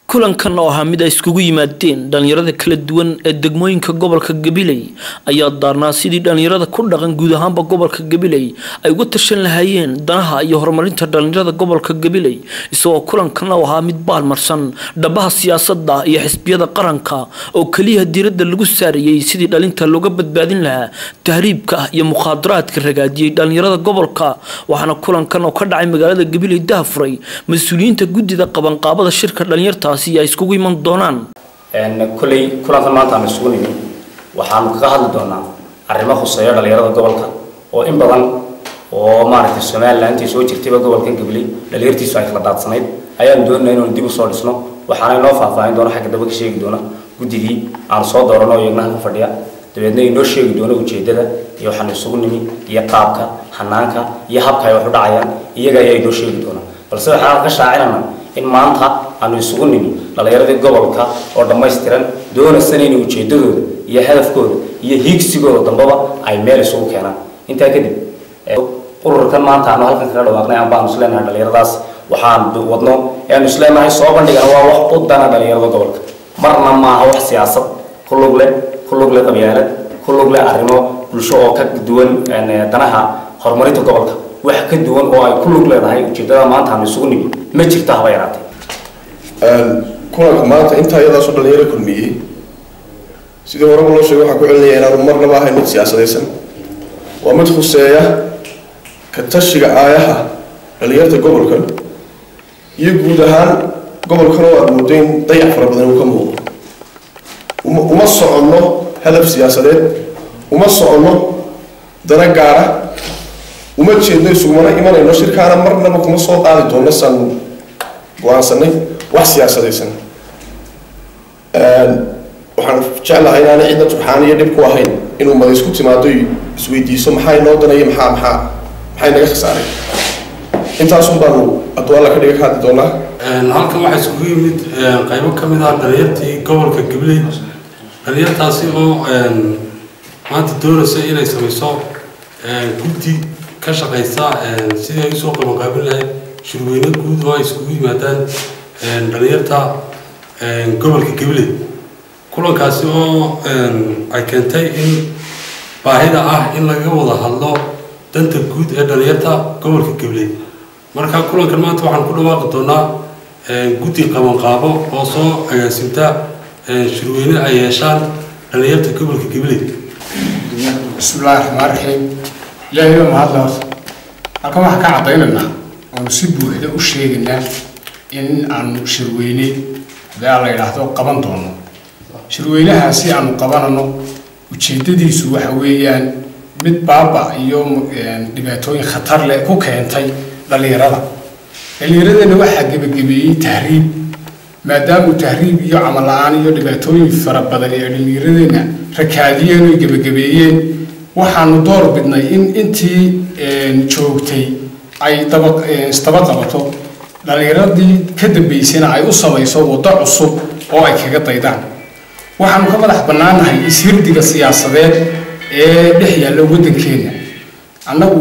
kulankan oo ahaa mid ay iskugu yimaadeen dhalinyarada kala duwan ee degmooyinka gobolka gabiley ayaa daarnaa sidii dhalinyarada ku dhaqan guud ahaanba gobolka gabiley ay uga tashan lahaayeen danaha iyo horumarinta dhalinyarada gobolka gabiley isagoo kulankan oo ahaa mid baalmarsan dhabaha siyaasada iyo xisbiyada qaranka oo keliya diiradda lagu saarayey sidii dhalinta looga badbaadin lahaa tahriibka iyo mukhaadaraadka ragaadiyey dhalinyarada gobolka waxaana kulankan oo ka dhacay magaalada gabiley dahafuray mas-uuliyiinta guddida qabanqaabada shirka dhalinyarta ay iskugu iman doonaan kolley kulankan maanta aan isugu nimi waxaanu kaga hadli doonaa arrimo khuseeya dhalinyarada gobolka oo in badan oo maaragtay somalilan intii soo jirtayba gobolkan gabley dhalinyartiisu ay kala daadsanayd ayaanu doonayna inaanu dib u soo dhisno waxaana inoo faahfaahin doona xagga daba ka sheegi doona guddigii aanu soo doorano oo iyagna halka fadhiya dabeedna inoo sheegi doono ujeedada iyo waxaanu isugu nimi iyo qaabka hanaanka iyo habka ay wax u dhacayaan iyaga ayaa inoo sheegi doona balse waxaan ka shaacinana in maanta aanu isugu nimi dhalinyaradii gobolka oo dhammaystiran doonaysan inay ujeedadooda iyo hadafkooda iyo hiigsigooda dambaba ay meel isugu keenaan intaa kadib ururkan maanta aanu halkan kaga dhawaaqnay aan baanu isleenahay dhalinyaradaas waxaan wadno eanu isleenahay soo bandhigana waa wax u dana dhalinyarada gobolka marna maaha wax siyaasad ku lug leh ku lug leh qabyaalad ku lug leh arrimo bulsho oo ka duwan danaha horumarinta gobolka wax ka duwan oo ay ku lug leedahay ujeedada maanta aanu isugu nimi ma jirto haba yaraatee kulanka maanta intaa iyadaasoo dhalinyaro kulmiyey sidii horeba loo sheegay waxaan ku celinaya inaanu marnaba ahayn mid siyaasadaysan waa mid khuseeya ka tashiga aayaha dhalinyarta gobolkan iyo guud ahaan gobolkan oo aada moodo in dayac fara badan uu ka muuqdo uma soconno hadaf siyaasadeed uma soconno dana gaara uma jeedno isugumana imanayno shirkaana marnaba kuma soo qaadi doonno saan go-aansanay wax siyaasadaysan waxaan jeclahay inaanay cidna turxaan iyo dhib ku ahayn inuu mada isku timaado isweydiiso maxaa inoo danaya maxaa maxaa maxay naga khasaaray intaasun baanu adwaalla ka dhiga ka hadli doonaa halkan waxaa iskugu yimid qaybo ka mid ah dhalinyartii gobolka gabley dhalinyartaasi oo maanta doonaysa inay samayso guddi ka shaqaysa sidii ay usoo qabanqaabin lahayd shirweyne guud oo ay iskugu yimaadaan dhalinyarta gobolka gabley kulankaasi oo ay keentay in baahida ah in laga wada hadlo danta guud ee dhalinyarta gobolka gabley marka kulankan maanta waxaan ku dhawaaqi doonaa guddi qabanqaabo oo soo agaasimta shirweyne ay yeeshaan dhalinyarta gobolka gabley bismillahi raxmaan raxiim ilaahay baa mahadla horta halkan waxaan ka caddaynaynaa oonu si buuxda u sheegaynaa in aanu shirweyne hadaa la yidhaahdo qaban doono shirweynahaasi aanu qabanano ujeedadiisu waxa weeyaan mid baaba iyo dhibaatooyin khatar leh ku keentay dhallinyarada dhallinyaradana waxaa gebagabeeyey tahriib maadaamuu tahriib iyo camal la-aan iyo dhibaatooyin fara badan ee dhallinyaradeenna rakaadiyeen oy gebagabeeyeen waxaanu door bidnay in intii joogtay ay daba isdaba qabato dhallinyaradii ka dambaysayna ay u samayso waddo cusub oo ay kaga daydaan waxaanu ka madax bannaannahay ishirdiga siyaasadeed ee dhex yaalla waddankeenna annagu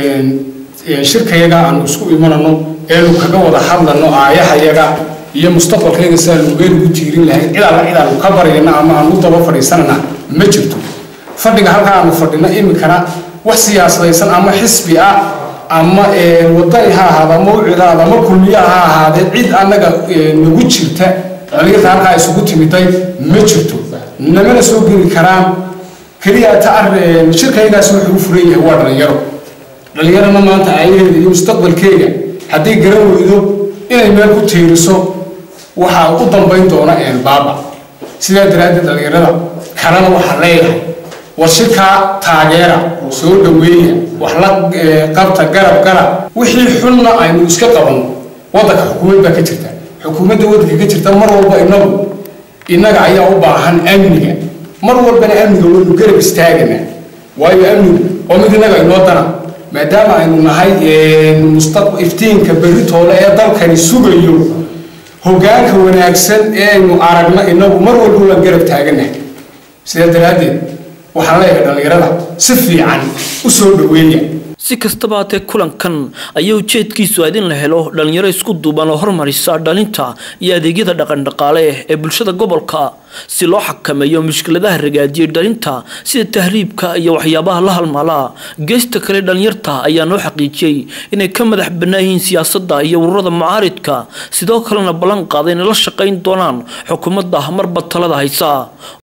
shirkayaga aanu isku imanano eenu kaga wada hadlano aayahayaga iyo mustaqbalkayaga sidaanu meel ugu tiirin lahayn cid alla cid aanu ka baryana ama aanu u daba fadhiisanana ma jirto fadhiga halkaa aanu fadhino iminkana wax siyaasadaysan ama xisbi ah ama wadani ha ahaado ama ucidaada ama kulmiya ha ahaadee cid annaga nagu jirta dhalinyarta halkaa isugu timiday ma jirto namana soo geli karaan keliya ta shirkaygaasi wuxuu u furan yahay waa dhalinyaro dhalinyarana maanta ayaheeda iyo mustaqbalkeega haddii garan weydo inay meel ku tiiriso waxaa u dambayn doona baaba sidaa daraaddeed dhalinyarada kalena waxaa leeyahay war shirkaa taageera soo dhaweeya wax la qabta garab garab wixii xunna aynu iska qabanno waddanka xukuumad baa ka jirta xukuumadda waddanka ka jirta mar walba inagu innaga ayaa u baahan amniga mar walbana amniga waynu garab istaagana waayo amnigu oo mid innaga inoo dana maadaama aynu nahay mustaq iftiinka beritoole ee dalkani sugayo hoggaanka wanaagsan ee aynu aragno inagu mar walba waan garab taaganahay sidaa daraaddeed waxaan leeyahay dhallinyarada si fiican u soo dhaweeya si kastaba haatee kulankan ayaa ujeedkiisu aad in la helo dhalinyaro isku duuban oo hormarisa dhalinta iyo adeegyada dhaqandhaqaale ee bulshada gobolka si loo xakameeyo mushkiladaha ragaadiyay dhalinta sida tahriibka iyo waxyaabaha la halmaalaa geesta kale dhalinyarta ayaa noo xaqiijiyey inay ka madax bannaan yihiin siyaasadda iyo ururada mucaaridka sidoo kalena ballan qaaday inay la shaqayn doonaan xukuumadda marba talada haysa